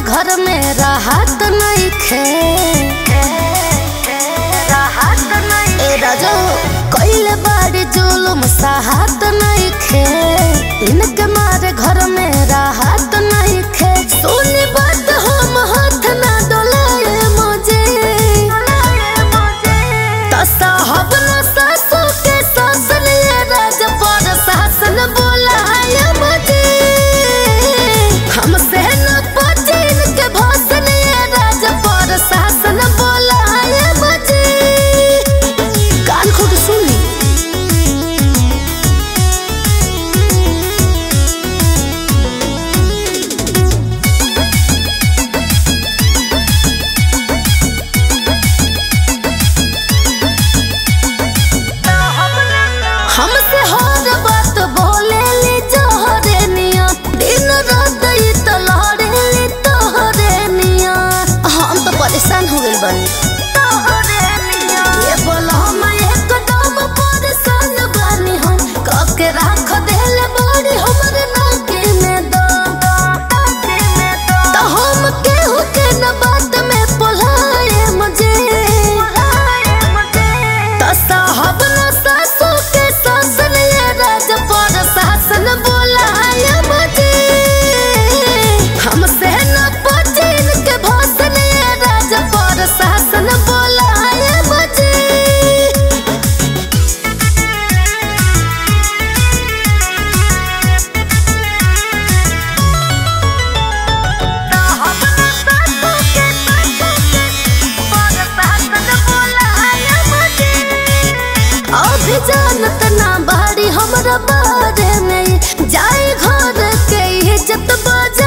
घर में राहत नहीं खे ए राजो कइले बाड़ी जुलुम साहत नहीं खे इनके मारे घर में राहत नहीं खे सुनी बात हम हाथ ना डोलाए मुझे तो साहब न सासू के सास लिए राज पर शासन बोलाए मुझे हमसे न पचिन के भोसन ये राज पर शासन बोलाए मुझे कान खोल के सुनी हमसे हर बात बोले ली जोहरे निया दिन रात ई तो लहरे ली तोहरे निया हम तो परेशान हो गइल बानी ये बोलो हम एकदम परेशान बानी हम कके राख देले बड़ी हमरे नाके में दो तो हम केहू के न बात में पोलाए मुझे तो साहब न सासू के सास लिए राज पर शासन बोलाए मुझे हमसे न पचिन के भोसन ये राज पर शासन बोलाए मुझे अभी जानत ना बाड़ी हमरा बारे में जाए घर के इज्जत बजा